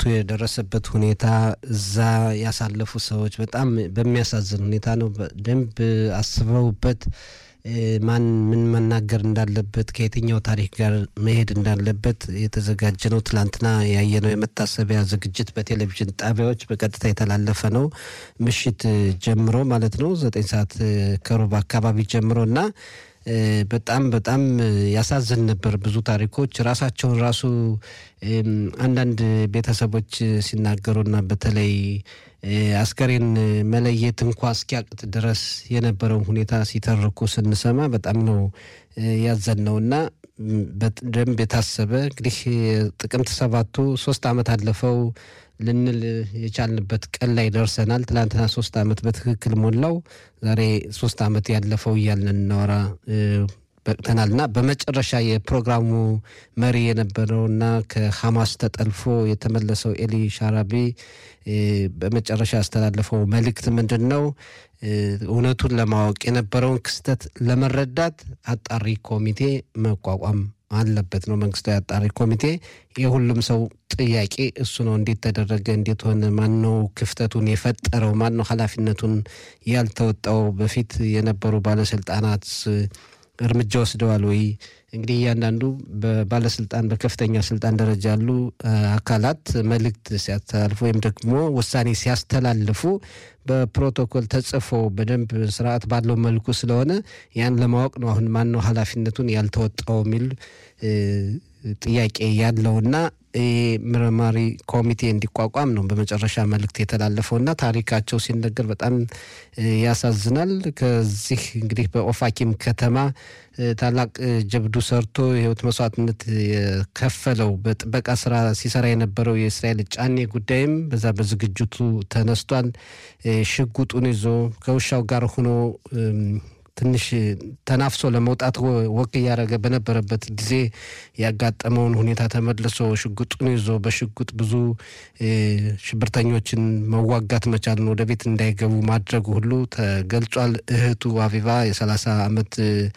የደረሰበት ሁኔታ እዛ ያሳለፉ ሰዎች በጣም በሚያሳዝን ሁኔታ ነው። በደንብ አስበውበት ማን ምን መናገር እንዳለበት ከየትኛው ታሪክ ጋር መሄድ እንዳለበት የተዘጋጀ ነው። ትላንትና ያየነው የመታሰቢያ ዝግጅት በቴሌቪዥን ጣቢያዎች በቀጥታ የተላለፈ ነው። ምሽት ጀምሮ ማለት ነው ዘጠኝ ሰዓት ከሩብ አካባቢ ጀምሮ እና በጣም በጣም ያሳዝን ነበር። ብዙ ታሪኮች ራሳቸውን ራሱ አንዳንድ ቤተሰቦች ሲናገሩና በተለይ አስከሬን መለየት እንኳ እስኪያቅት ድረስ የነበረውን ሁኔታ ሲተርኩ ስንሰማ በጣም ነው ያዘን ነው እና በደንብ የታሰበ እንግዲህ ጥቅምት ሰባቱ ሶስት ዓመት አለፈው ልንል የቻልንበት ቀን ላይ ደርሰናል። ትላንትና ሶስት ዓመት በትክክል ሞላው። ዛሬ ሶስት ዓመት ያለፈው እያልን እናወራ በቅተናል እና በመጨረሻ የፕሮግራሙ መሪ የነበረውና ከሐማስ ተጠልፎ የተመለሰው ኤሊ ሻራቢ በመጨረሻ ያስተላለፈው መልእክት ምንድን ነው? እውነቱን ለማወቅ የነበረውን ክስተት ለመረዳት አጣሪ ኮሚቴ መቋቋም አለበት ነው። መንግስታዊ አጣሪ ኮሚቴ የሁሉም ሰው ጥያቄ እሱ ነው። እንዴት ተደረገ? እንዴት ሆነ? ማን ነው ክፍተቱን የፈጠረው? ማን ነው ኃላፊነቱን ያልተወጣው? በፊት የነበሩ ባለስልጣናት እርምጃ ወስደዋል ወይ? እንግዲህ እያንዳንዱ በባለስልጣን በከፍተኛ ስልጣን ደረጃ ያሉ አካላት መልእክት ሲያስተላልፉ ወይም ደግሞ ውሳኔ ሲያስተላልፉ በፕሮቶኮል ተጽፎ በደንብ ስርዓት ባለው መልኩ ስለሆነ ያን ለማወቅ ነው። አሁን ማን ነው ኃላፊነቱን ያልተወጣው የሚል ጥያቄ ያለውና ምርማሪ ኮሚቴ እንዲቋቋም ነው በመጨረሻ መልእክት የተላለፈውና ታሪካቸው ሲነገር በጣም ያሳዝናል። ከዚህ እንግዲህ በኦፋኪም ከተማ ታላቅ ጀብዱ ሰርቶ የህይወት መስዋዕትነት የከፈለው በጥበቃ ስራ ሲሰራ የነበረው የእስራኤል ጫኔ ጉዳይም በዛ በዝግጅቱ ተነስቷል። ሽጉጡን ይዞ ከውሻው ጋር ሆኖ ትንሽ ተናፍሶ ለመውጣት ወክ እያደረገ በነበረበት ጊዜ ያጋጠመውን ሁኔታ ተመልሶ ሽጉጡን ይዞ በሽጉጥ ብዙ ሽብርተኞችን መዋጋት መቻልን ወደ ቤት እንዳይገቡ ማድረጉ ሁሉ ተገልጿል። እህቱ አቪቫ የሰላሳ ዓመት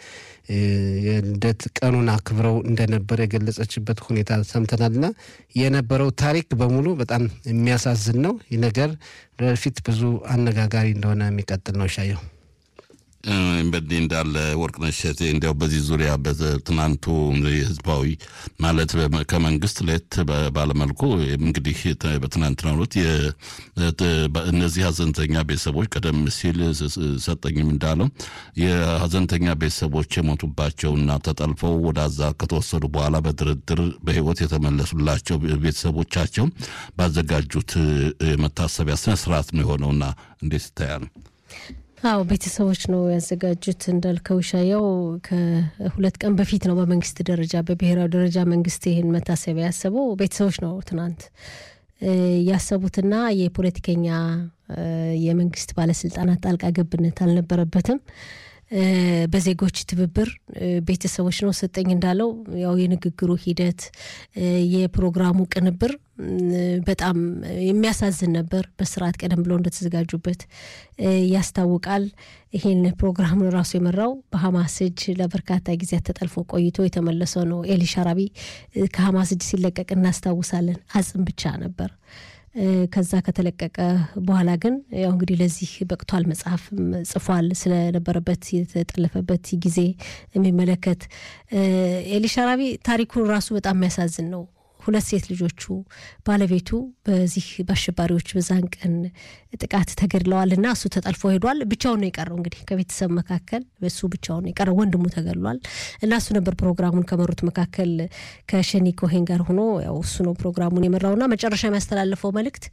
የልደት ቀኑን አክብረው እንደነበረ የገለጸችበት ሁኔታ ሰምተናልና የነበረው ታሪክ በሙሉ በጣም የሚያሳዝን ነው። ይህ ነገር ወደፊት ብዙ አነጋጋሪ እንደሆነ የሚቀጥል ነው። ሻየው በዚህ እንዳለ ወርቅነሽ እሸቴ እንዲያው በዚህ ዙሪያ በትናንቱ ህዝባዊ ማለት ከመንግስት ለየት ባለመልኩ እንግዲህ በትናንትናው ዕለት እነዚህ ሀዘንተኛ ቤተሰቦች ቀደም ሲል ሰጠኝም እንዳለው የሀዘንተኛ ቤተሰቦች የሞቱባቸውና ተጠልፈው ወደ አዛ ከተወሰዱ በኋላ በድርድር በህይወት የተመለሱላቸው ቤተሰቦቻቸው ባዘጋጁት የመታሰቢያ ስነስርዓት ነው የሆነውና እንዴት ይታያል? አዎ ቤተሰቦች ነው ያዘጋጁት። እንዳልከው ሻያው ከሁለት ቀን በፊት ነው በመንግስት ደረጃ በብሔራዊ ደረጃ መንግስት ይህን መታሰቢያ ያሰበው ቤተሰቦች ነው ትናንት ያሰቡትና የፖለቲከኛ የመንግስት ባለስልጣናት ጣልቃ ገብነት አልነበረበትም። በዜጎች ትብብር ቤተሰቦች ነው ሰጠኝ እንዳለው ያው የንግግሩ ሂደት የፕሮግራሙ ቅንብር በጣም የሚያሳዝን ነበር። በስርዓት ቀደም ብለው እንደተዘጋጁበት ያስታውቃል። ይህን ፕሮግራም ራሱ የመራው በሀማስ እጅ ለበርካታ ጊዜያት ተጠልፎ ቆይቶ የተመለሰው ነው ኤሊ ሻራቢ ከሀማስ እጅ ሲለቀቅ እናስታውሳለን። አጽም ብቻ ነበር። ከዛ ከተለቀቀ በኋላ ግን ያው እንግዲህ ለዚህ በቅቷል። መጽሐፍ ጽፏል። ስለነበረበት የተጠለፈበት ጊዜ የሚመለከት ኤሊ ሻራቢ ታሪኩን ራሱ በጣም የሚያሳዝን ነው። ሁለት ሴት ልጆቹ ባለቤቱ በዚህ በአሸባሪዎች በዛን ቀን ጥቃት ተገድለዋል እና እሱ ተጠልፎ ሄዷል። ብቻውን ነው የቀረው። እንግዲህ ከቤተሰብ መካከል እሱ ብቻውን ነው የቀረው። ወንድሙ ተገድሏል እና እሱ ነበር ፕሮግራሙን ከመሩት መካከል ከሸኒ ኮሄን ጋር ሆኖ ያው እሱ ነው ፕሮግራሙን የመራውና መጨረሻ የሚያስተላልፈው መልእክት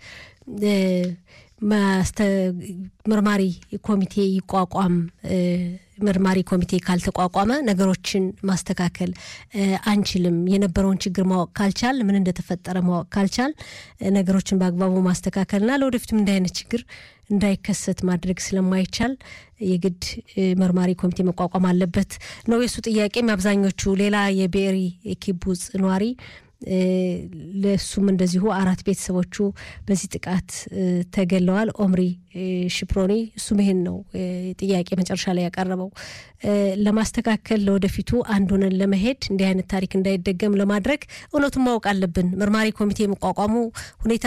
መርማሪ ኮሚቴ ይቋቋም መርማሪ ኮሚቴ ካልተቋቋመ ነገሮችን ማስተካከል አንችልም። የነበረውን ችግር ማወቅ ካልቻል፣ ምን እንደተፈጠረ ማወቅ ካልቻል ነገሮችን በአግባቡ ማስተካከልና ለወደፊትም እንዲህ አይነት ችግር እንዳይከሰት ማድረግ ስለማይቻል የግድ መርማሪ ኮሚቴ መቋቋም አለበት ነው የእሱ ጥያቄም። አብዛኞቹ ሌላ የብኤሪ ኪቡጽ ነዋሪ ለእሱም እንደዚሁ አራት ቤተሰቦቹ በዚህ ጥቃት ተገለዋል። ኦምሪ ሽፕሮኒ እሱም ይሄን ነው ጥያቄ መጨረሻ ላይ ያቀረበው። ለማስተካከል ለወደፊቱ አንድ ሆነን ለመሄድ እንዲህ አይነት ታሪክ እንዳይደገም ለማድረግ እውነቱን ማወቅ አለብን። መርማሪ ኮሚቴ የመቋቋሙ ሁኔታ